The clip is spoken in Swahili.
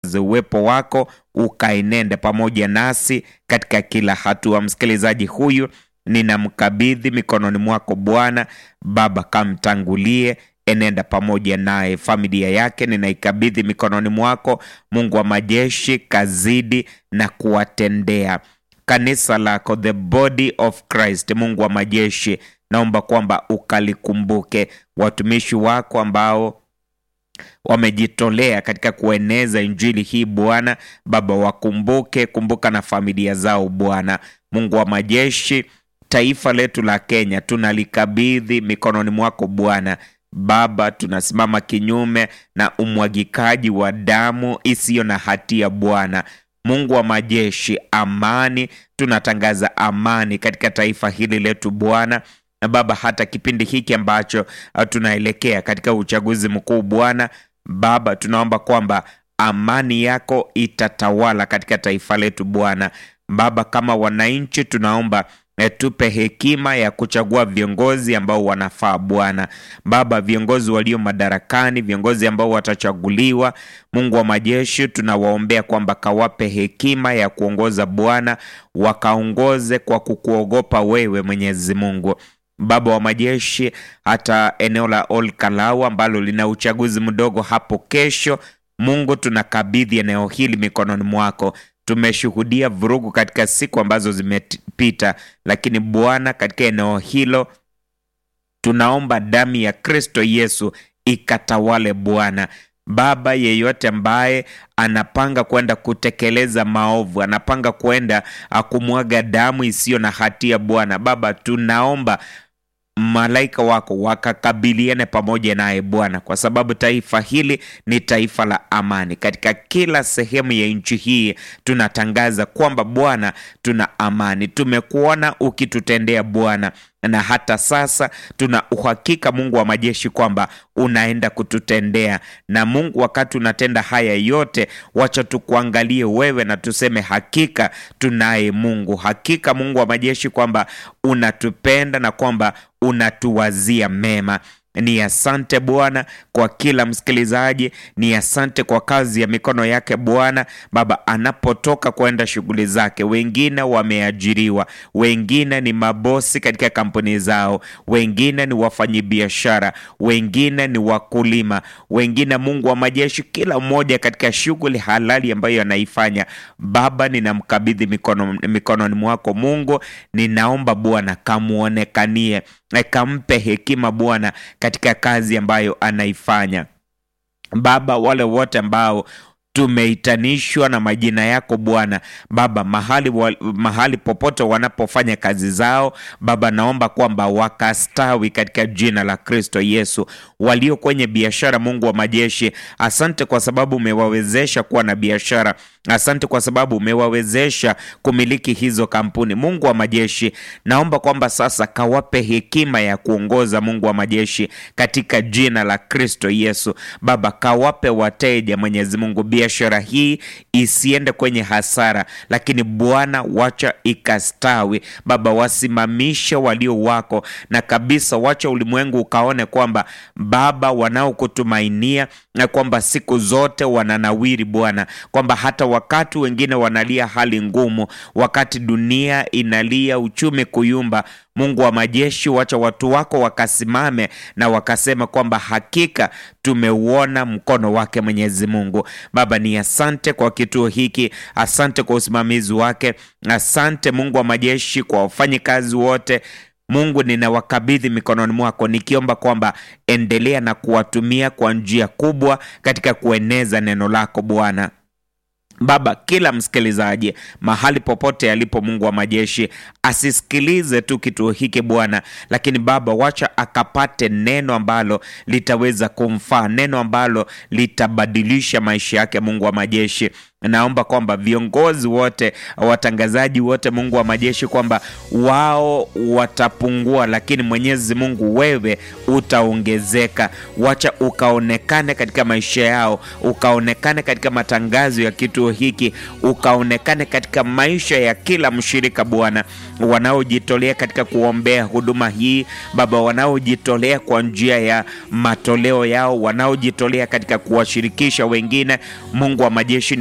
uwepo wako ukaenende pamoja nasi katika kila hatua. Msikilizaji huyu ninamkabidhi mikononi mwako Bwana. Baba, kamtangulie, enenda pamoja naye. Familia yake ninaikabidhi mikononi mwako, Mungu wa majeshi, kazidi na kuwatendea kanisa lako, the body of Christ. Mungu wa majeshi, naomba kwamba ukalikumbuke watumishi wako ambao wamejitolea katika kueneza injili hii Bwana. Baba, wakumbuke, kumbuka na familia zao Bwana. Mungu wa majeshi, taifa letu la Kenya tunalikabidhi mikononi mwako Bwana. Baba, tunasimama kinyume na umwagikaji wa damu isiyo na hatia Bwana. Mungu wa majeshi, amani, tunatangaza amani katika taifa hili letu Bwana na Baba, hata kipindi hiki ambacho tunaelekea katika uchaguzi mkuu Bwana Baba, tunaomba kwamba amani yako itatawala katika taifa letu Bwana Baba. Kama wananchi, tunaomba tupe hekima ya kuchagua viongozi ambao wanafaa Bwana Baba, viongozi walio madarakani, viongozi ambao watachaguliwa. Mungu wa majeshi, tunawaombea kwamba kawape hekima ya kuongoza Bwana, wakaongoze kwa kukuogopa wewe Mwenyezi Mungu. Baba wa majeshi, hata eneo la Ol Kalou ambalo lina uchaguzi mdogo hapo kesho, Mungu tunakabidhi eneo hili mikononi mwako. Tumeshuhudia vurugu katika siku ambazo zimepita, lakini Bwana, katika eneo hilo tunaomba damu ya Kristo Yesu ikatawale Bwana. Baba, yeyote ambaye anapanga kwenda kutekeleza maovu, anapanga kwenda kumwaga damu isiyo na hatia Bwana Baba, tunaomba malaika wako wakakabiliane pamoja naye Bwana, kwa sababu taifa hili ni taifa la amani. Katika kila sehemu ya nchi hii tunatangaza kwamba Bwana, tuna amani. Tumekuona ukitutendea Bwana, na hata sasa tuna uhakika Mungu wa majeshi kwamba unaenda kututendea. Na Mungu, wakati unatenda haya yote, wacha tukuangalie wewe na tuseme hakika tunaye Mungu, hakika Mungu wa majeshi kwamba unatupenda na kwamba unatuwazia mema. Ni asante Bwana kwa kila msikilizaji, ni asante kwa kazi ya mikono yake Bwana Baba, anapotoka kwenda shughuli zake. Wengine wameajiriwa, wengine ni mabosi katika kampuni zao, wengine ni wafanyibiashara, wengine ni wakulima, wengine Mungu wa majeshi, kila mmoja katika shughuli halali ambayo anaifanya. Baba, ninamkabidhi mikono mikononi mwako Mungu, ninaomba Bwana kamuonekanie, kampe hekima Bwana katika kazi ambayo anaifanya Baba, wale wote ambao tumeitanishwa na majina yako Bwana Baba, mahali, wa, mahali popote wanapofanya kazi zao Baba, naomba kwamba wakastawi katika jina la Kristo Yesu. Walio kwenye biashara, Mungu wa majeshi, asante kwa sababu umewawezesha kuwa na biashara. Asante kwa sababu umewawezesha kumiliki hizo kampuni. Mungu wa majeshi, naomba kwamba sasa kawape hekima ya kuongoza, Mungu wa majeshi, katika jina la Kristo Yesu. Baba, kawape wateja, Mwenyezi Mungu, biashara hii isiende kwenye hasara, lakini Bwana, wacha ikastawi. Baba, wasimamishe walio wako na kabisa, wacha ulimwengu ukaone kwamba Baba, wanaokutumainia na kwamba siku zote wananawiri Bwana, kwamba hata wakati wengine wanalia hali ngumu, wakati dunia inalia uchumi kuyumba, Mungu wa majeshi, wacha watu wako wakasimame na wakasema kwamba hakika tumeuona mkono wake Mwenyezi Mungu. Baba, ni asante kwa kituo hiki, asante kwa usimamizi wake, asante Mungu wa majeshi kwa wafanyikazi wote Mungu ninawakabidhi mikononi mwako nikiomba kwamba endelea na kuwatumia kwa njia kubwa katika kueneza neno lako Bwana. Baba, kila msikilizaji mahali popote alipo, Mungu wa majeshi, asisikilize tu kituo hiki Bwana, lakini Baba, wacha akapate neno ambalo litaweza kumfaa, neno ambalo litabadilisha maisha yake. Mungu wa majeshi, naomba kwamba viongozi wote, watangazaji wote, Mungu wa majeshi, kwamba wao watapungua, lakini Mwenyezi Mungu wewe utaongezeka. Wacha ukaonekane katika maisha yao, ukaonekane katika matangazo ya kituo hiki, ukaonekane katika maisha ya kila mshirika Bwana, wanaojitolea katika kuombea huduma hii Baba, wanaojitolea kwa njia ya matoleo yao, wanaojitolea katika kuwashirikisha wengine. Mungu wa majeshi